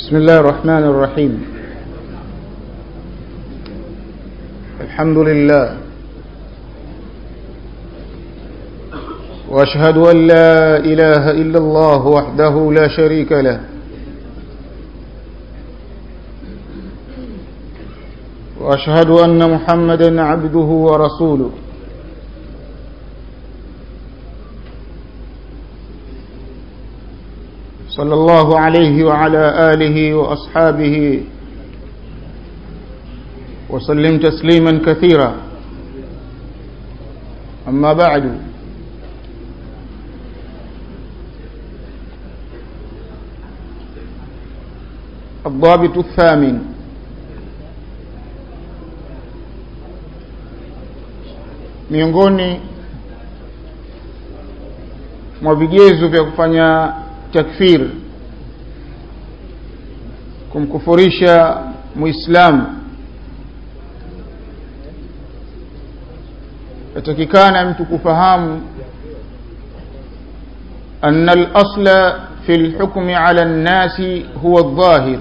بسم الله الرحمن الرحيم الحمد لله واشهد ان لا اله الا الله وحده لا شريك له واشهد ان محمدا عبده ورسوله صلى الله عليه وعلى اله واصحابه وسلم تسليما كثيرا اما بعد الضابط الثامن miongoni mwa vigezo vya kufanya takfir kumkufurisha muislamu yatakikana mtu kufahamu أن الأصل في الحكم على الناس هو الظاهر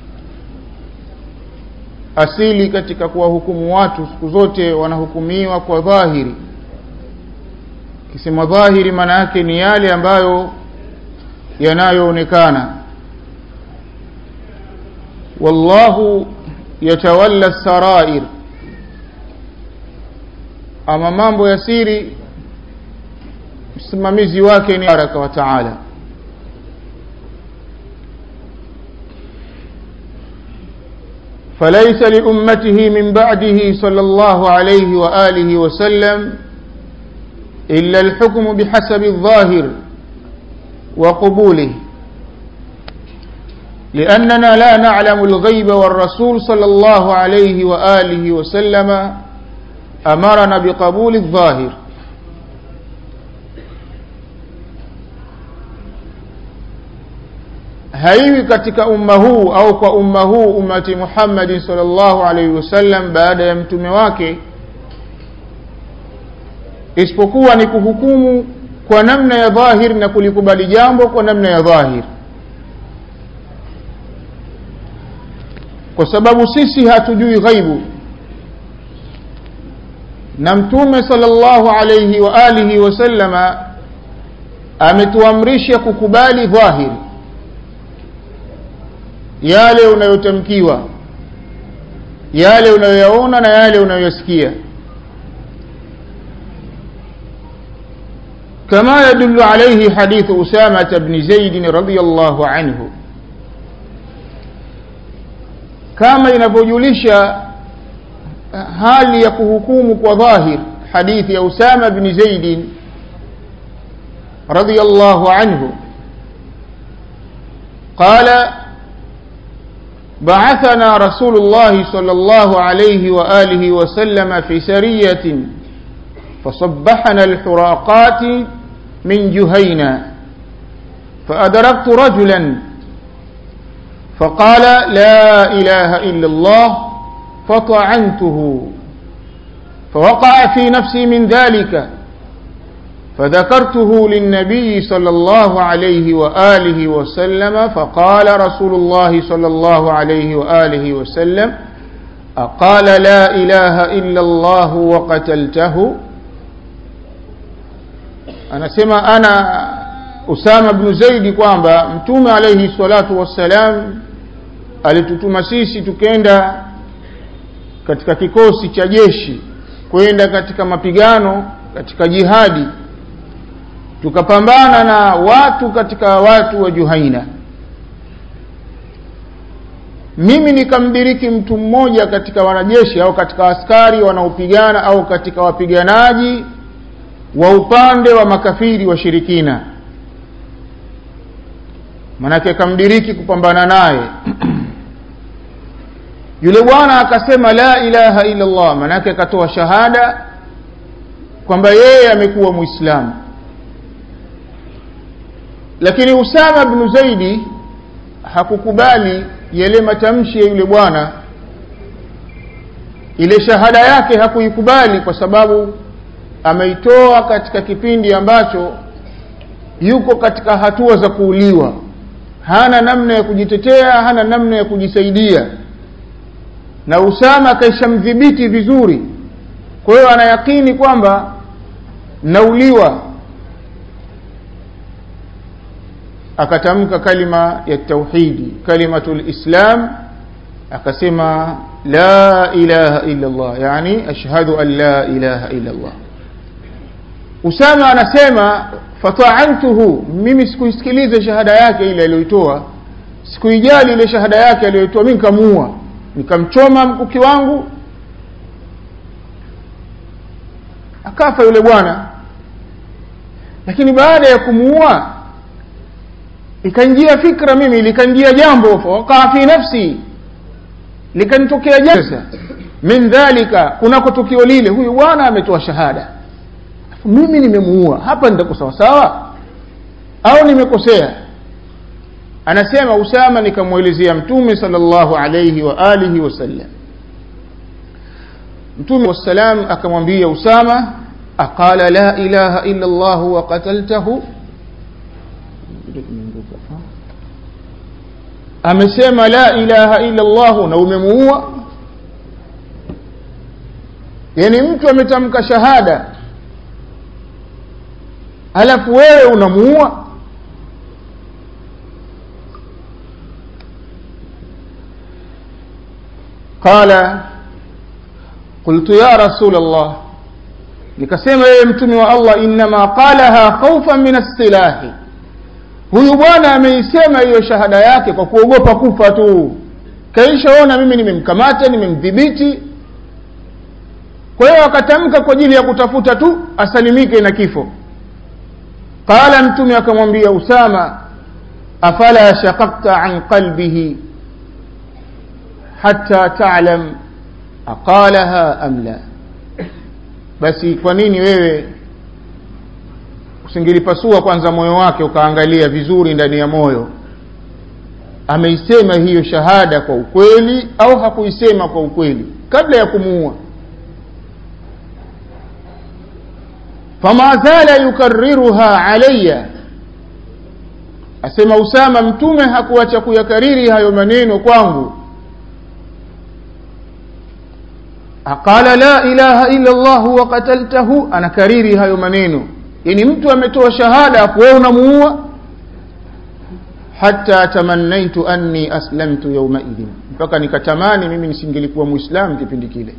asili katika kuwahukumu watu siku zote wanahukumiwa kwa dhahiri kisema dhahiri maana yake ni yale ambayo yanayoonekana wallahu yatawalla sarair ama mambo ya siri msimamizi wake ni baraka wa taala فليس لأمته من بعده صلى الله عليه وآله وسلم إلا الحكم بحسب الظاهر وقبوله لأننا لا نعلم الغيب والرسول صلى الله عليه وآله وسلم أمرنا بقبول الظاهر haiwi katika umma huu au kwa umma huu ummati Muhammadin sallallahu alaihi wasallam baada ya mtume wake isipokuwa ni kuhukumu kwa namna ya dhahir na kulikubali jambo kwa namna ya dhahir kwa sababu sisi hatujui ghaibu na mtume sallallahu alaihi wa alihi wasallama ametuamrisha kukubali dhahiri yale unayotamkiwa yale unayoyaona na yale unayoyasikia كما يدل عليه حديث أسامة بن زيد رضي الله عنه كما ينفجلش هل يكهكوم وظاهر حديث أسامة بن زيد رضي الله عنه قال بعثنا رسول الله صلى الله عليه وآله وسلم في سرية فصبحنا الحراقات من جهينا فأدركت رجلا فقال لا إله إلا الله فطعنته فوقع في نفسي من ذلك فذكرته للنبي صلى الله عليه وآله وسلم فقال رسول الله صلى الله عليه وآله وسلم أقال لا إله إلا الله وقتلته أنا سمع أنا أسامة بن زيد kwamba mtume alayhi salatu wassalam alitutuma sisi tukenda katika kikosi cha jeshi kwenda katika mapigano katika jihadi tukapambana na watu katika watu wa Juhaina mimi nikamdiriki mtu mmoja katika wanajeshi au katika askari wanaopigana au katika wapiganaji wa upande wa makafiri washirikina manake akamdiriki kupambana naye yule bwana akasema la ilaha illa Allah manake akatoa shahada kwamba yeye amekuwa muislamu lakini Usama bin Zaidi hakukubali yale matamshi ya yule bwana ile shahada yake hakuikubali kwa sababu ameitoa katika kipindi ambacho yuko katika hatua za kuuliwa hana namna ya kujitetea hana namna ya kujisaidia na usama akaishamdhibiti vizuri kwa hiyo anayakini kwamba nauliwa akatamka kalima ya tauhidi kalimatu lislam akasema la ilaha illa llah yani ashhadu an la ilaha illa llah usama anasema fataantuhu mimi sikuisikiliza shahada yake ile aliyoitoa sikuijali ile shahada yake aliyoitoa mi nikamuua nikamchoma mkuki wangu akafa yule bwana lakini baada ya kumuua ikaingia fikra mimi likanjia jambo fawakaa fi nafsi likanitokea jasa min dhalika kunako tukio lile huyu bwana ametoa shahada mimi nimemuua hapa nitako sawasawa au nimekosea anasema usama nikamwelezea mtume salllahu alaihi wa alihi wasallam mtume wassalam akamwambia usama aqala la ilaha illa llah wa qataltahu amesema la ilaha illa llah na umemuua yani mtu ametamka shahada alafu wewe unamuua qala qultu ya rasul allah nikasema yeye mtume wa allah innama qalaha khaufan min assilahi huyu bwana ameisema hiyo shahada yake kwa kuogopa kufa tu kaishaona mimi nimemkamata nimemdhibiti kwa hiyo akatamka kwa ajili ya kutafuta tu asalimike na kifo qala mtume akamwambia usama afala shaqaqta an qalbihi hatta talam aqalaha am la basi kwa nini wewe usingelipasua kwanza moyo wake ukaangalia vizuri ndani ya moyo ameisema hiyo shahada kwa ukweli au hakuisema kwa ukweli kabla ya kumuua fama zala yukariruha alaya asema usama mtume hakuacha kuyakariri hayo maneno kwangu aqala la ilaha illa llah wa qataltahu anakariri hayo maneno yani mtu ametoa shahada afu wewe unamuua hata tamannaitu anni aslamtu yaumaidhin mpaka nikatamani mimi nisingelikuwa muislamu kipindi kile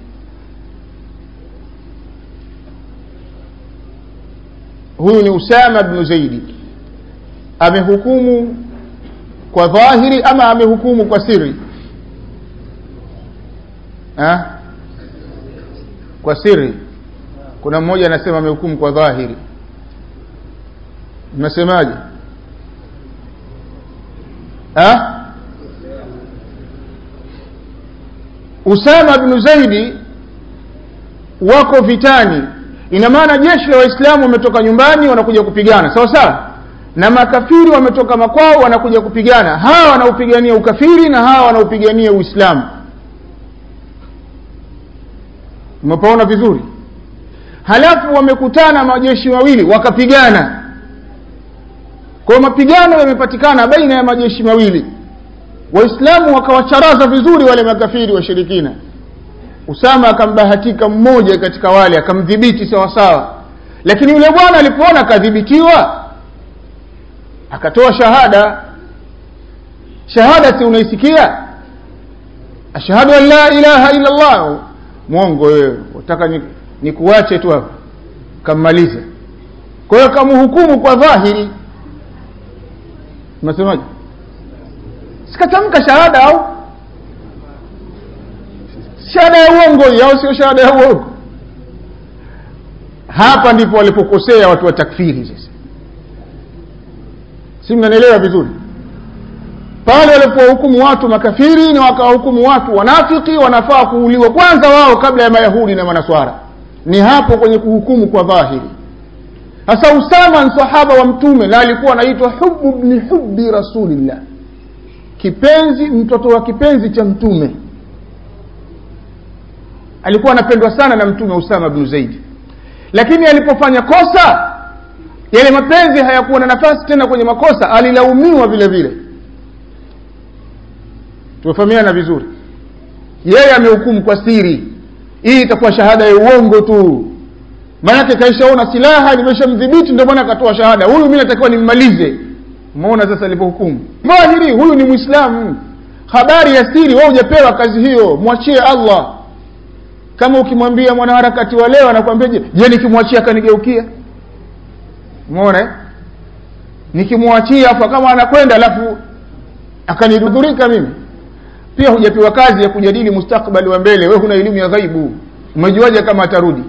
huyu ni usama bnu zaidi amehukumu kwa dhahiri ama amehukumu kwa siri ha? kwa siri kuna mmoja anasema amehukumu kwa dhahiri mnasemaje ha? usama bnu zaidi wako vitani ina maana jeshi la waislamu wametoka nyumbani wanakuja kupigana sawa sawa na makafiri wametoka makwao wanakuja kupigana hawa wanaupigania ukafiri na hawa wanaupigania uislamu umepaona vizuri halafu wamekutana majeshi mawili wakapigana kwa mapigano yamepatikana baina ya majeshi mawili waislamu wakawacharaza vizuri wale makafiri washirikina usama akambahatika mmoja katika wale akamdhibiti sawasawa lakini yule bwana alipoona akadhibitiwa akatoa shahada shahada si unaisikia ashhadu an la ilaha illa llah mwongo wewe utaka nikuache ni tu hapa kammaliza kwa hiyo kamhukumu kwa dhahiri unasemaje sikatamka shahada au shahada ya uongo au sio shahada ya uongo hapa ndipo walipokosea watu wa takfiri sasa si mnanielewa vizuri pale walipowahukumu watu makafiri na wakawahukumu watu wanafiki wanafaa kuuliwa kwanza wao kabla ya mayahudi na manaswara ni hapo kwenye kuhukumu kwa dhahiri sasa usama ni sahaba wa mtume na alikuwa anaitwa hubu bni hubi rasulillah kipenzi mtoto wa kipenzi cha mtume alikuwa anapendwa sana na mtume usama bnu zaidi lakini alipofanya kosa yale mapenzi hayakuwa na nafasi tena kwenye makosa alilaumiwa vile vile tumefahamiana vizuri yeye amehukumu kwa siri hii itakuwa shahada ya uongo tu maanake kaishaona silaha limeshamdhibiti ndio maana akatoa shahada huyu mi natakiwa nimmalize umeona sasa alivyohukumu dhahiri huyu ni mwislamu habari ya siri wewe hujapewa kazi hiyo mwachie allah kama ukimwambia mwanaharakati wa leo anakwambia je je nikimwachia akanigeukia umeona eh? nikimwachia afu kama anakwenda alafu akanidhurika mimi pia hujapewa kazi ya kujadili mustakbali wa mbele we huna elimu ya ghaibu umejuaje kama atarudi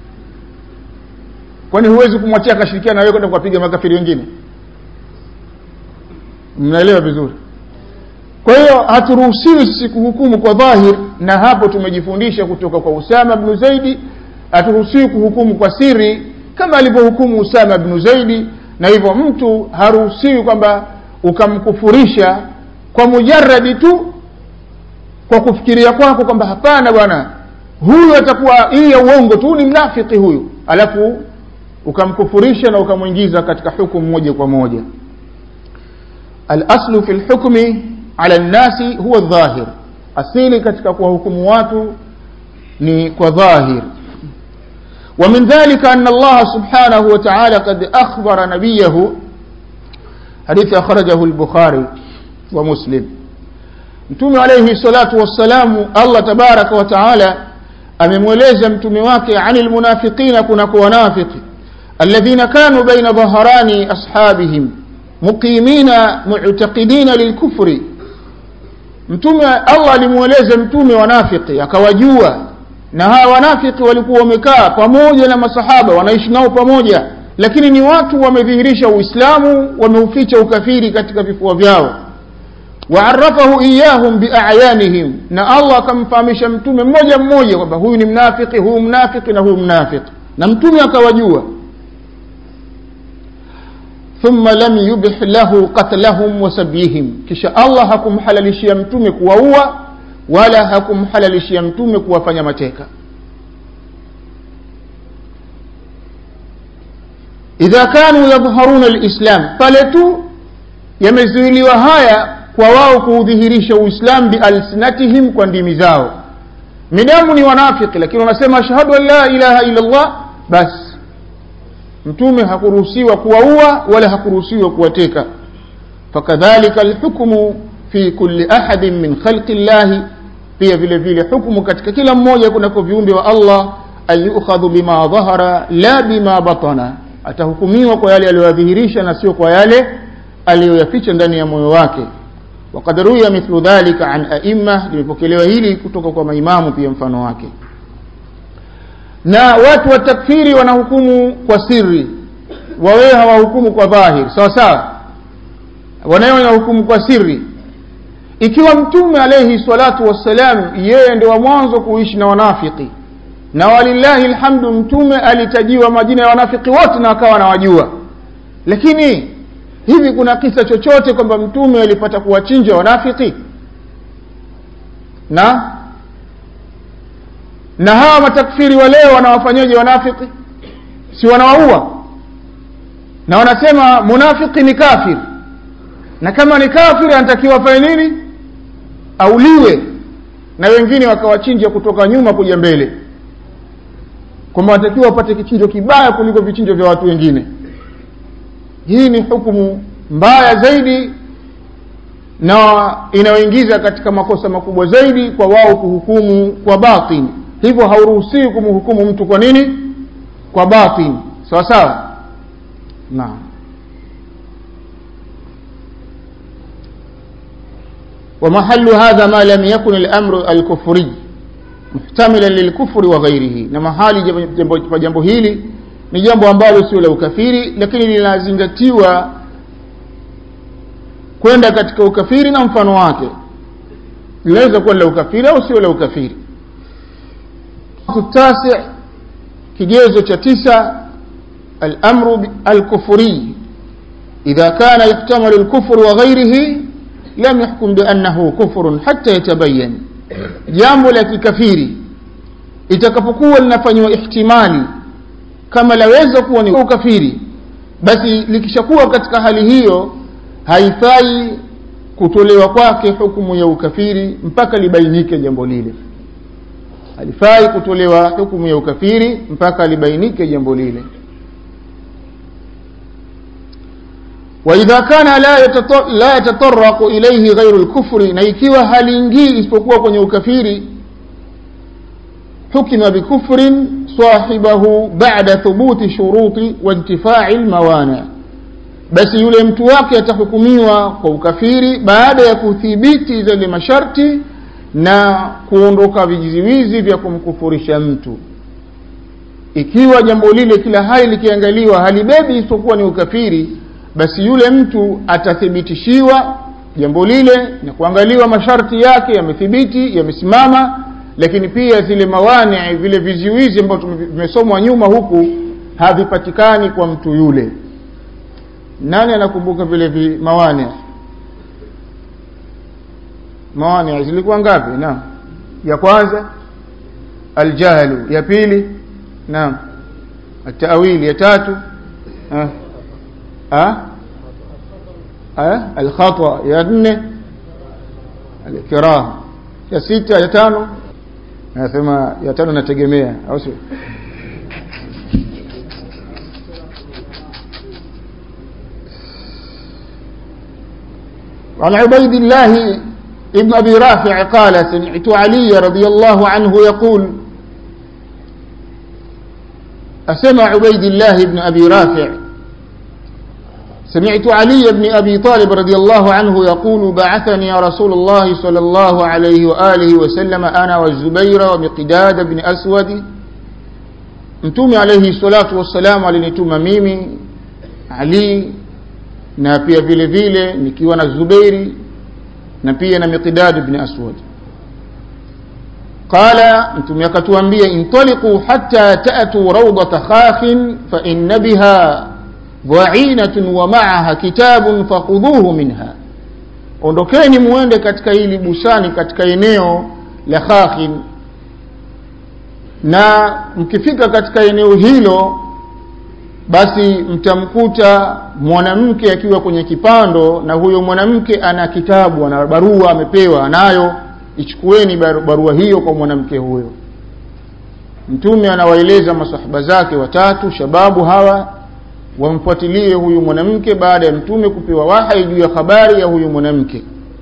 kwani huwezi kumwachia akashirikiana na wewe kwenda kuwapiga makafiri wengine mnaelewa vizuri kwa hiyo haturuhusiwi sisi kuhukumu kwa dhahir na hapo tumejifundisha kutoka kwa usama bnu zaidi haturuhusiwi kuhukumu kwa siri kama alivyohukumu usama bnu zaidi na hivyo mtu haruhusiwi kwamba ukamkufurisha kwa mujaradi tu kwa kufikiria kwako kwamba hapana bwana huyu atakuwa hii ya uongo tu ni mnafiki huyu alafu ukamkufurisha na ukamwingiza katika hukumu moja kwa moja alaslu fi lhukmi ala nnasi huwa dhahir asili katika kuwahukumu watu ni kwa dhahir ومن ذلك أن الله سبحانه وتعالى قد أخبر نبيه حديث أخرجه البخاري ومسلم mtume alaihi salatu wassalamu allah tabaraka wa taala amemweleza mtume wake ani lmunafiqina kunako wanafiki alladhina kanu baina dhaharani ashabihim muqimina muctaqidina lilkufri mtume allah alimweleza mtume wanafiki akawajua na hawa wanafiki walikuwa wamekaa pamoja na masahaba wanaishi nao pamoja lakini ni watu wamedhihirisha uislamu wameuficha ukafiri katika vifua vyao waarafahu iyahum biayanihim na allah akamfahamisha mtume mmoja mmoja kwamba huyu ni mnafiki huyu mnafiki na huyu mnafiki na mtume akawajua thumma lam yubih lahu qatlahum wa sabyihim kisha allah hakumhalalishia mtume kuwaua wala hakumhalalishia mtume kuwafanya mateka idha kanu yadhharuna lislam pale tu yamezuiliwa haya kwa wao kuudhihirisha uislam bialsinatihim kwa ndimi zao midamu ni wanafiki lakini wanasema ashhadu an la ilaha illa llah basi mtume hakuruhusiwa kuwaua wala hakuruhusiwa kuwateka fakadhalika alhukmu fi kulli ahadin min khalqi llahi pia vile vile hukmu katika kila mmoja kunako viumbe wa allah an yukhadhu bima dhahara la bima batana atahukumiwa kwa yale aliyoyadhihirisha na sio kwa yale aliyoyaficha ndani ya moyo wake وقد روي مثل ذلك عن أئمة limepokelewa hili kutoka kwa maimamu pia mfano wake na watu wa takfiri wanahukumu kwa siri wawewe hawahukumu kwa dhahir sawa sawa wanawe wanahukumu kwa siri ikiwa mtume alaihi salatu wassalam yeye ndio wa mwanzo kuishi na wanafiki na walillahi lhamdu mtume alitajiwa majina ya wanafiki wote na akawa anawajua lakini hivi kuna kisa chochote kwamba mtume alipata kuwachinja wanafiki na na hawa matakfiri wa leo wanawafanyaje wanafiki si wanawaua na wanasema munafiki ni kafir na kama ni kafiri anatakiwa afanye nini auliwe na wengine wakawachinja kutoka nyuma kuja mbele kwamba wanatakiwa wapate kichinjo kibaya kuliko vichinjo vya watu wengine hii ni hukumu mbaya zaidi na inayoingiza katika makosa makubwa zaidi kwa wao kuhukumu kwa batin hivyo hauruhusiwi kumhukumu mtu kwa nini kwa batin sawa sawa naam ومحل هذا ما لم يكن الأمر الكفري محتملا للكفر وغيره na mahali jambo, jambo hili ni jambo ambalo sio la ukafiri lakini linazingatiwa kwenda katika ukafiri na mfano wake linaweza kuwa la ukafiri au sio la ukafiri tasi kigezo cha tisa الأمر الكفري إذا كان يحتمل الكفر وغيره لم يحكم بأنه كفر حتى يتبين jambo la kikafiri itakapokuwa linafanywa ihtimali kama laweza kuwa ni ukafiri basi likishakuwa katika hali hiyo haifai kutolewa kwake hukumu ya ukafiri mpaka libainike jambo lile halifai kutolewa hukumu ya ukafiri mpaka libainike jambo lile waidha kana la, yatato, la yatataraqu ilaihi ghairu lkufri na ikiwa haliingii isipokuwa kwenye ukafiri حكم بكفر صاحبه بعد ثبوت شروط وانتفاع الموانع بس yule mtu wake atahukumiwa kwa ukafiri baada ya kuthibiti zile masharti na kuondoka vijiziwizi vya kumkufurisha mtu ikiwa jambo lile kila hali likiangaliwa halibebi isipokuwa ni ukafiri basi yule mtu atathibitishiwa jambo lile na kuangaliwa masharti yake yamethibiti yamesimama lakini pia zile mawani vile viziwizi ambavyo vimesomwa nyuma huku havipatikani kwa mtu yule nani anakumbuka vile vi mawani mawani zilikuwa ngapi naam ya kwanza aljahlu ya pili naam atawili ya tatu ah ah ah alkhata ya nne alikraha ya sita ya tano anasema ya tano nategemea au sio عن عبيد الله ابن أبي رافع قال سمعت علي رضي الله عنه يقول أسمع عبيد الله بن أبي رافع سمعت علي بن أبي طالب رضي الله عنه يقول بعثني رسول الله صلى الله عليه وآله وسلم أنا والزبير ومقداد بن أسود mtume alaihi salatu wassalam alinituma mimi ali na pia vile vile nikiwa na zubeiri na pia na miqdad bni aswad qala mtume akatuambia intaliquu hatta tatuu raudata khakhin faina biha dhainatun wa maaha kitabun fakhudhuhu minha ondokeni muende katika hili busani katika eneo la khakhin na mkifika katika eneo hilo basi mtamkuta mwanamke akiwa kwenye kipando na huyo mwanamke ana kitabu ana barua amepewa nayo ichukueni barua hiyo kwa mwanamke huyo mtume anawaeleza masahaba zake watatu shababu hawa wamfuatilie huyu mwanamke baada ya mtume kupewa wahai juu ya habari ya huyu mwanamke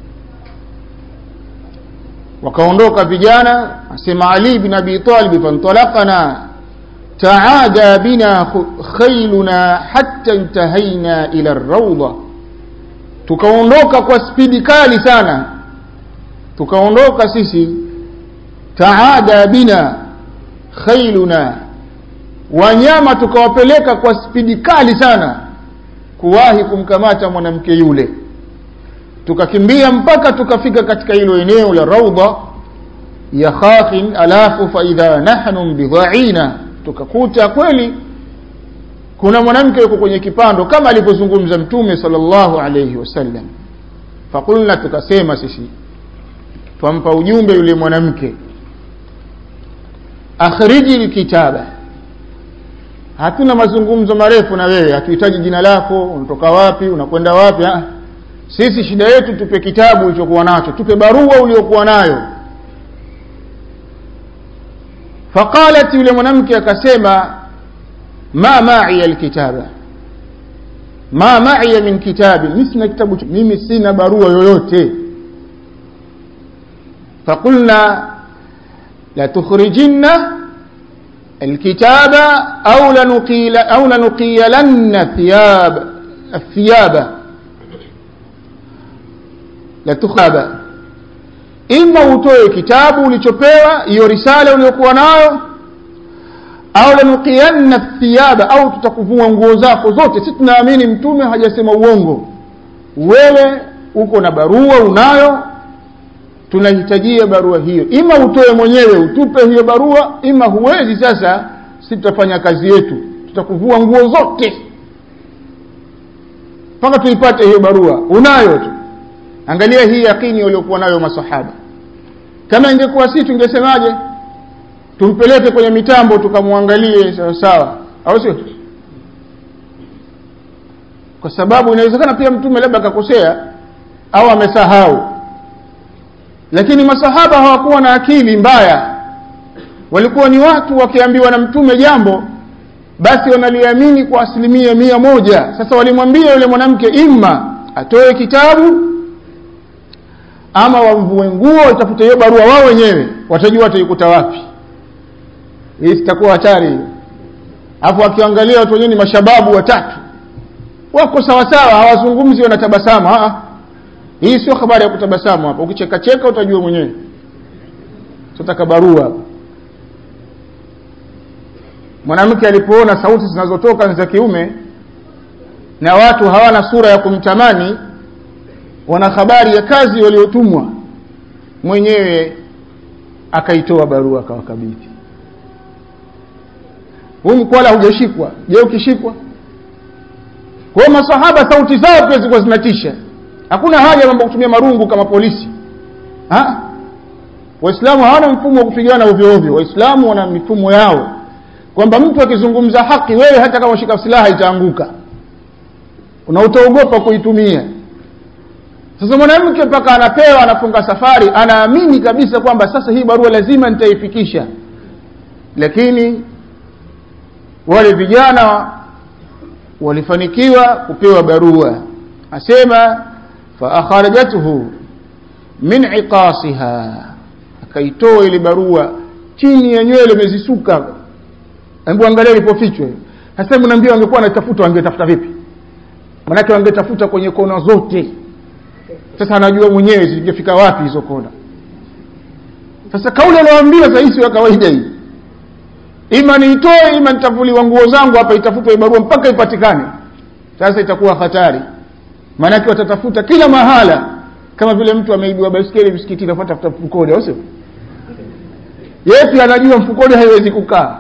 wakaondoka vijana asema ali bin abi talib fantalaqana taada bina khailuna hatta intahaina ila rawda tukaondoka kwa spidi kali sana tukaondoka sisi taada bina khailuna wanyama tukawapeleka kwa spidi kali sana kuwahi kumkamata mwanamke yule tukakimbia mpaka tukafika katika hilo eneo la raudha ya khakhin alafu faidha nahnu bidhaina tukakuta kweli kuna mwanamke yuko kwenye kipando kama alivyozungumza mtume sallallahu alayhi wasallam fakulna tukasema sisi twampa ujumbe yule mwanamke akhriji lkitaba hatuna mazungumzo marefu na wewe hatuhitaji jina lako unatoka wapi unakwenda wapi ha? sisi shida yetu tupe kitabu ulichokuwa nacho tupe barua uliokuwa nayo faqalat yule mwanamke akasema ma maiya lkitaba ma maiya min kitabi mi sina kitabu mimi sina barua yoyote faqulna latukhrijinna الكتاب أو لنقيل أو لنقيلن ثياب الثياب لتخاب إما utoe kitabu ulichopewa hiyo risala uliyokuwa nayo au lanuqiyanna thiyaba au tutakuvua nguo zako zote si tunaamini mtume hajasema uongo wewe uko na barua unayo tunahitajia barua hiyo ima utoe mwenyewe utupe hiyo barua ima huwezi sasa si tutafanya kazi yetu tutakuvua nguo zote mpaka tuipate hiyo barua unayo tu angalia hii yakini waliokuwa nayo masahaba kama ingekuwa si tungesemaje tumpeleke kwenye mitambo tukamwangalie sawa sawa au sio kwa sababu inawezekana pia mtume labda akakosea au amesahau lakini masahaba hawakuwa na akili mbaya walikuwa ni watu wakiambiwa na mtume jambo basi wanaliamini kwa asilimia mia moja sasa walimwambia yule mwanamke imma atoe kitabu ama wamvue nguo watafute hiyo barua wao wenyewe watajua wataikuta wapi hii sitakuwa hatari hiyo alafu wakiangalia watu wenyewe ni mashababu watatu wako sawasawa hawazungumzi wanatabasamu hii sio habari ya kutabasamu hapa ukichekacheka utajua mwenyewe tutaka barua hapa mwanamke alipoona sauti zinazotoka ni za kiume na watu hawana sura ya kumtamani wana habari ya kazi waliotumwa mwenyewe akaitoa barua akawakabidhi huu mkwala hujashikwa je ukishikwa kwa masahaba sauti zao pia zilikuwa zinatisha hakuna haja mambo kutumia marungu kama polisi ha? waislamu hawana mfumo wa kupigana ovyo ovyo waislamu wana mifumo yao kwamba mtu akizungumza haki wewe hata kama ushika silaha itaanguka na utaogopa kuitumia sasa mwanamke mpaka anapewa anafunga safari anaamini kabisa kwamba sasa hii barua lazima nitaifikisha lakini wale vijana walifanikiwa kupewa barua asema faakharajathu min iqasiha akaitoa ile barua chini ya nywele imezisuka hebu angalia ilipofichwa sasa mnaambia wangekuwa wanatafuta wangetafuta vipi manake wangetafuta kwenye kona zote sasa anajua mwenyewe zingefika wapi hizo kona sasa kauli anawaambia sasa ya kawaida hii ima niitoe ima nitavuliwa nguo zangu hapa itafutwe barua mpaka ipatikane sasa itakuwa hatari maanake watatafuta kila mahala kama vile mtu ameibiwa baiskeli msikitini afatafuta mfukoni au sio yeye pia anajua mfukoni haiwezi kukaa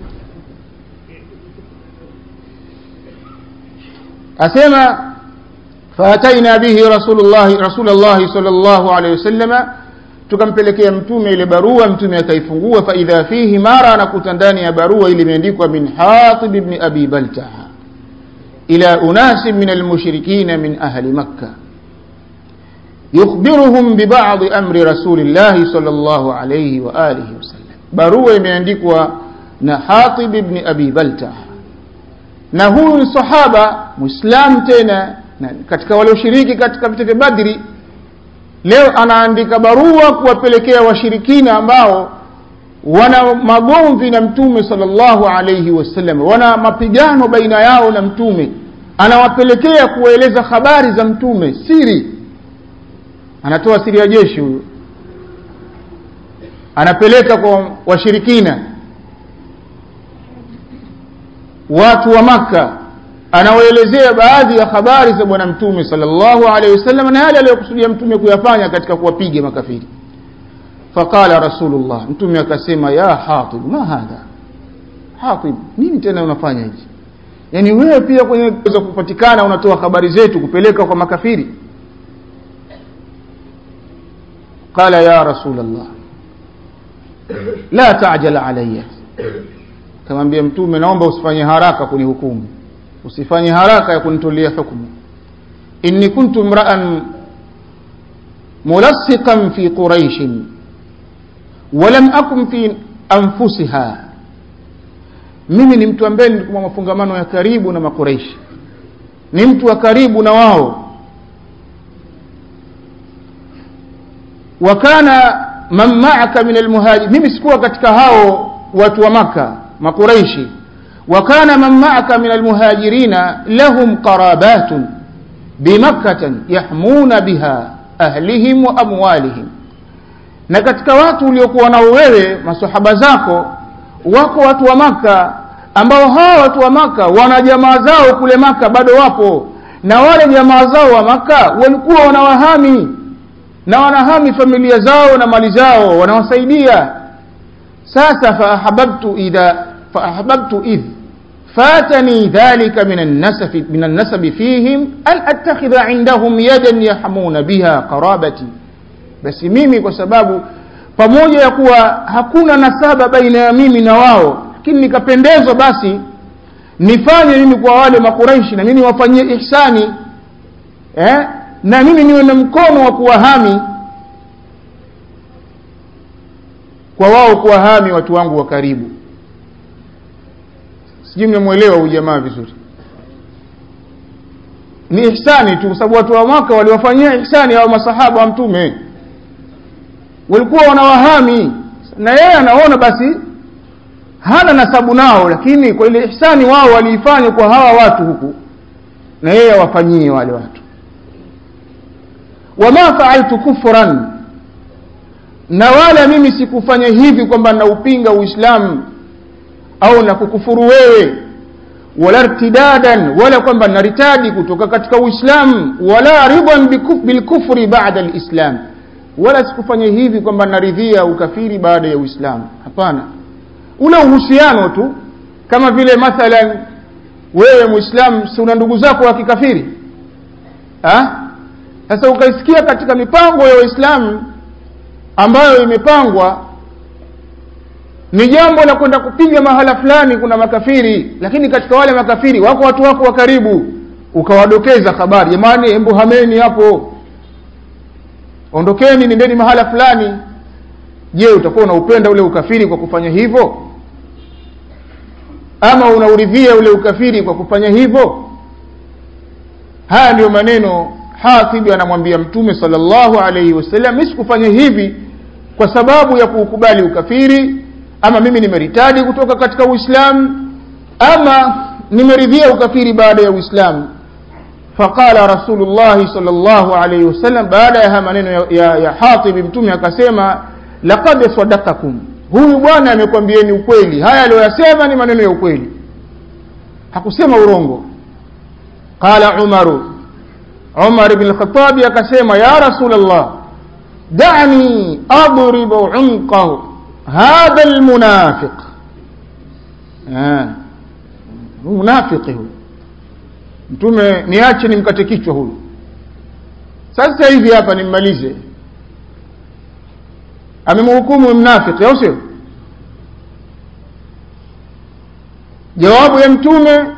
asema faataina bihi rasulullahi rasulullahi sallallahu alaihi wasallama tukampelekea mtume ile barua mtume akaifungua faidha fihi mara anakuta ndani ya barua ile imeandikwa min hatib ibn abi baltaha ila unasi min almushrikina min ahli makka yukhbiruhum bibadi amri rasulillahi sallallahu alayhi wa alihi wasallam barua imeandikwa na hatib ibn abi baltaha na huyu sahaba muislam tena na katika walioshiriki katika vita vya badri leo anaandika barua kuwapelekea washirikina ambao wana magomvi na mtume sallallahu alayhi wasallam wana mapigano baina yao na mtume anawapelekea kuwaeleza habari za mtume siri anatoa siri ya jeshi huyo anapeleka kwa washirikina watu wa maka anawaelezea baadhi ya habari za bwana mtume sallallahu alaihi wasallam na yale aliyokusudia mtume kuyafanya katika kuwapiga makafiri faqala rasulullah mtume akasema ya hatib ma hadha hatib nini tena unafanya hivi yani wewe pia kwenye za kupatikana unatoa habari zetu kupeleka kwa makafiri qala ya rasulullah la ta'jal alayya kamwambia mtume naomba usifanye haraka kunihukumu usifanye haraka ya kunitolea hukumu inni kuntu mra'an mulassiqan fi quraish walam akun fi anfusiha mimi ni mtu ambaye nilikuwa mafungamano ya karibu na makuraishi ni mtu wa karibu na wao wakana man ma'aka min almuhajir mimi sikuwa katika hao watu wa maka makuraishi وكان من معك من المهاجرين لهم قرابات بمكة يحمون بها أهلهم وأموالهم na katika watu uliokuwa nao wewe masahaba zako wako watu wa maka ambao hawa watu wa maka wana jamaa zao kule maka bado wapo na wale jamaa zao wa maka walikuwa wanawahami na wanahami familia zao na mali zao wanawasaidia sasa faahababtu idha faahababtu idh فاتني ذلك من النسب من النسب فيهم أن أتخذ عندهم يدا يحمون بها قرابتي بس mimi kwa sababu pamoja ya kuwa hakuna nasaba baina ya mimi na wao lakini nikapendezwa basi nifanye mimi kwa wale makuraishi na mimi wafanyie ihsani eh na mimi niwe na mkono wa kuwahami kwa wao kuwahami watu wangu wa karibu sijui mnamwelewa huyu jamaa vizuri ni ihsani tu kwa sababu watu wa maka waliwafanyia ihsani hao masahaba wa mtume walikuwa wanawahami na yeye anaona basi hana nasabu nao lakini kwa ile ihsani wao waliifanya kwa hawa watu huku na yeye awafanyie wale watu wama faaltu kufran na wala mimi sikufanya hivi kwamba naupinga uislamu au na kukufuru wewe wala irtidadan wala kwamba naritadi kutoka katika uislamu wala ridan bilkufri bada lislam wala sikufanya hivi kwamba naridhia ukafiri baada ya uislamu hapana ule uhusiano tu kama vile mathalan wewe muislamu si una ndugu zako wa kikafiri sasa ukaisikia katika mipango ya waislamu ambayo imepangwa ni jambo la kwenda kupiga mahala fulani kuna makafiri lakini katika wale makafiri wako watu wako wa karibu ukawadokeza habari jamani embu hameni hapo ondokeni nendeni mahala fulani je utakuwa unaupenda ule ukafiri kwa kufanya hivyo ama unauridhia ule ukafiri kwa kufanya hivyo haya ndiyo maneno hatibi anamwambia mtume sallallahu alaihi wasallam mi sikufanya hivi kwa sababu ya kuukubali ukafiri ama mimi nimeritadi kutoka katika uislamu ama nimeridhia ukafiri baada ya uislamu faqala rasulullahi sal llahu alaihi wasallam baada ya haya maneno ya, ya, ya hatibi mtume akasema laqad sadakakum huyu bwana amekwambieni ukweli haya aliyoyasema ni maneno ya ukweli hakusema urongo qala umaru umar bn lkhatabi akasema ya rasul llah dani adribu unqahu hadha lmunafiq munafiki huyu mtume niache nimkate kichwa huyu sasa hivi hapa nimmalize amemhukumu mnafiki au sio jawabu ya mtume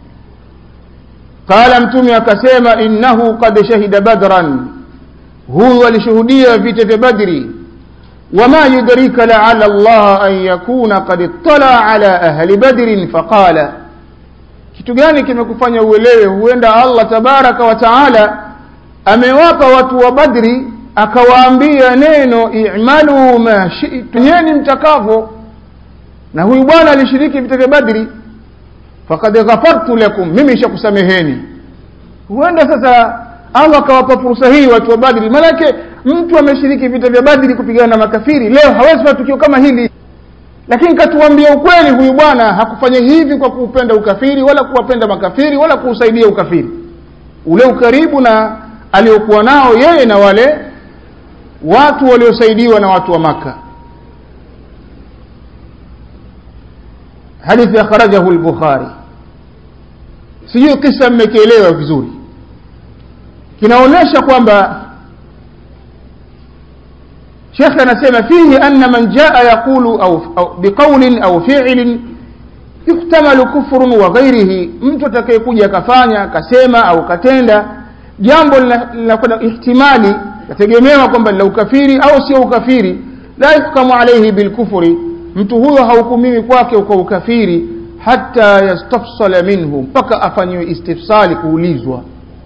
qala mtume akasema innahu qad shahida badran huyu alishuhudia vita vya badri wama yudrika laala allaha an yakuna qad ittala ala ahli badrin faqala kitu gani kimekufanya uelewe huenda allah tabaraka wa taala amewapa watu wa badri akawaambia neno i'malu ma shi'tum nyeni mtakavyo na huyu bwana alishiriki vita vya badri faqad ghafartu lakum mimi nishakusameheni huenda sasa allah akawapa fursa hii watu wa badri maanake mtu ameshiriki vita vya badri kupigana na makafiri leo hawezi fanya tukio kama hili lakini katuambia ukweli huyu bwana hakufanya hivi kwa kuupenda ukafiri wala kuwapenda makafiri wala kuusaidia ukafiri ule ukaribu na aliokuwa nao yeye na wale watu waliosaidiwa na watu wa maka hadithi akhrajahu lbukhari sijui kisa mmekielewa vizuri kinaonyesha kwamba shekhe anasema fihi anna man jaa yaqulu au, au biqaulin au fiilin yuhtamalu kufrun wa ghairihi mtu atakayekuja akafanya akasema au katenda jambo linakwenda ihtimali yategemewa kwamba la ukafiri au sio ukafiri la yuhkamu alaihi bilkufri mtu huyo hahukumiwi kwake kwa ukafiri hata yastafsala minhu mpaka afanyiwe istifsali kuulizwa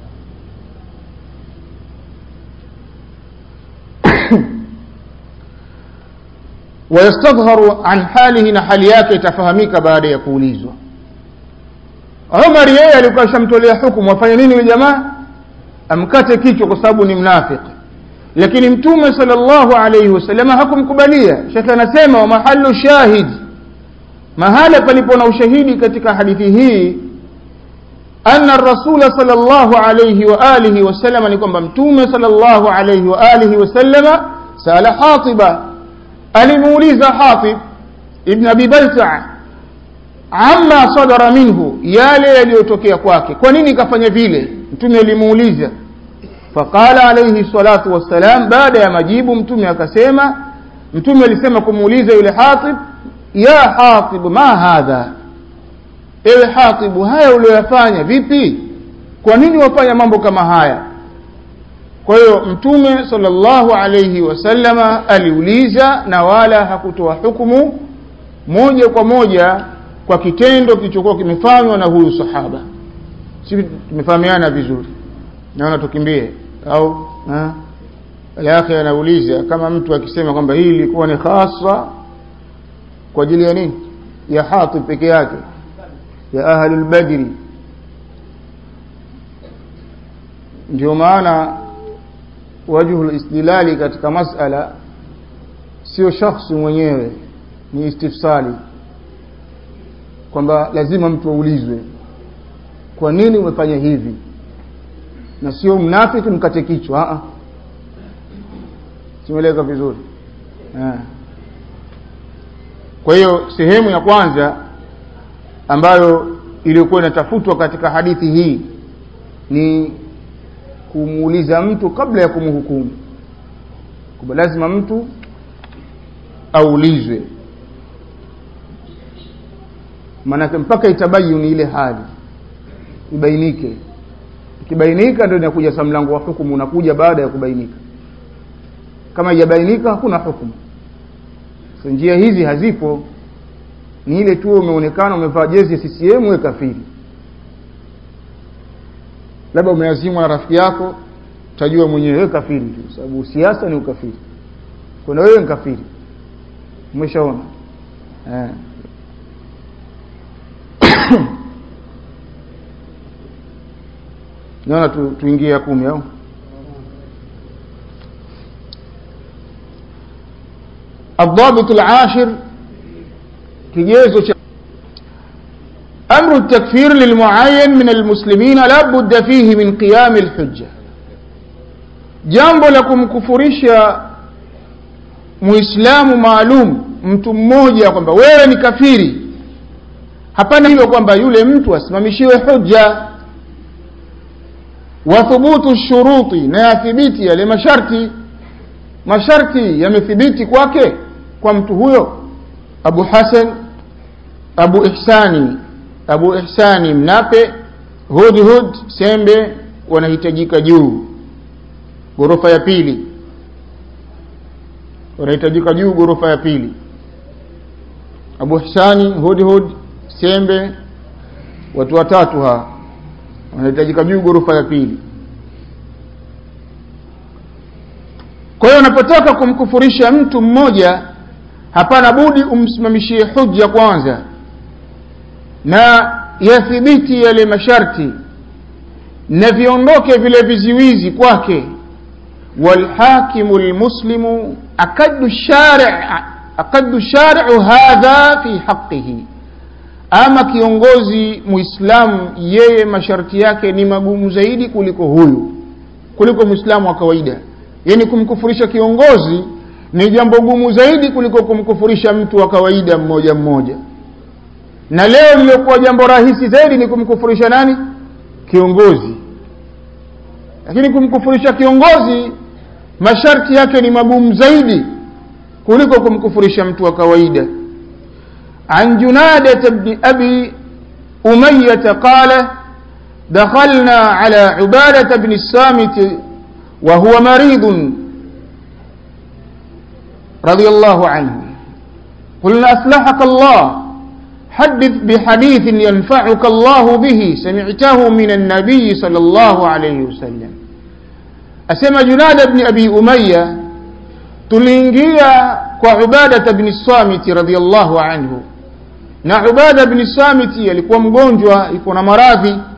wayastadharu an halihi na hali yake itafahamika baada ya kuulizwa umar yeye alikuwa ashamtolea hukumu afanye nini huyu jamaa amkate kichwa kwa sababu ni mnafiki lakini mtume sallallahu alayhi wasallam hakumkubalia shekhe anasema wa mahalu shahid mahala palipo na ushahidi katika hadithi hii anna rasula sallallahu alayhi wa alihi wasallam ni kwamba mtume sallallahu alayhi wa alihi wasallam sala hatiba alimuuliza hatib ibn abi balta amma sadara minhu yale yaliyotokea kwake kwa nini kafanya vile mtume alimuuliza faqala alayhi salatu wassalam baada ya majibu mtume akasema mtume alisema kumuuliza yule hatib ya hatib ma hadha ewe hatibu haya uliyoyafanya vipi kwa nini wafanya mambo kama haya kwa hiyo mtume sallallahu alayhi wasallama aliuliza na wala hakutoa hukumu moja kwa moja kwa kitendo kilichokuwa kimefanywa na huyu sahaba si tumefahamiana vizuri naona tukimbie au alakhi anauliza kama mtu akisema kwamba hii ilikuwa ni hasa kwa ajili ya nini ya hatib peke yake ya ahlul badri ndio maana wajhu listilali katika masala sio shakhsi mwenyewe ni istifsali kwamba lazima mtu aulizwe kwa nini umefanya hivi na sio mnafiki mkate kichwa simeleka vizuri ha. kwa hiyo sehemu ya kwanza ambayo iliyokuwa inatafutwa katika hadithi hii ni kumuuliza mtu kabla ya kumhukumu kwamba lazima mtu aulizwe maanake mpaka itabayuni ile hali ibainike ikibainika ndio inakuja sa mlango wa hukumu unakuja baada ya kubainika kama haijabainika hakuna hukumu so njia hizi hazipo ni ile tu umeonekana umevaa jezi ya CCM we kafiri labda umeazimwa na rafiki yako utajua mwenyewe wewe kafiri tu sababu siasa ni ukafiri kuna wewe ni kafiri umeshaona eh. naona tu, tuingie ya kumi au الضابط العاشر kigezo cha أمر التكفير للمعين من المسلمين لا بد فيه من قيام الحجة jambo la kumkufurisha muislamu maalum mtu mmoja kwamba wewe ni kafiri hapana hilo kwamba yule mtu asimamishiwe hujja wa thubutu shuruti na yathibiti yale masharti masharti yamethibiti kwake kwa mtu huyo abu hasan abu ihsani abu ihsani mnape hudhud sembe wanahitajika juu ghorofa ya pili wanahitajika juu ghorofa ya pili abu ihsani hudhud sembe watu watatu ha wanahitajika juu ghorofa ya pili kwa hiyo unapotaka kumkufurisha mtu mmoja hapana budi umsimamishie hujja kwanza na yathibiti yale masharti na viondoke vile viziwizi kwake walhakimu lmuslimu akadu shari' akadu shari'u hadha fi haqqihi ama kiongozi muislamu yeye masharti yake ni magumu zaidi kuliko huyu kuliko muislamu wa kawaida yani kumkufurisha kiongozi ni jambo gumu zaidi kuliko kumkufurisha mtu wa kawaida mmoja mmoja na leo liliokuwa jambo rahisi zaidi ni kumkufurisha nani kiongozi lakini kumkufurisha kiongozi masharti yake ni magumu zaidi kuliko kumkufurisha mtu wa kawaida عن جنادة بن أبي أمية قال دخلنا على عبادة بن الصامت وهو مريض رضي الله عنه قلنا أصلحك الله حدث بحديث ينفعك الله به سمعته من النبي صلى الله عليه وسلم أسمى جناد بن أبي أمية تلينجيا وعبادة بن الصامت رضي الله عنه na ubada bni samiti alikuwa mgonjwa iko na maradhi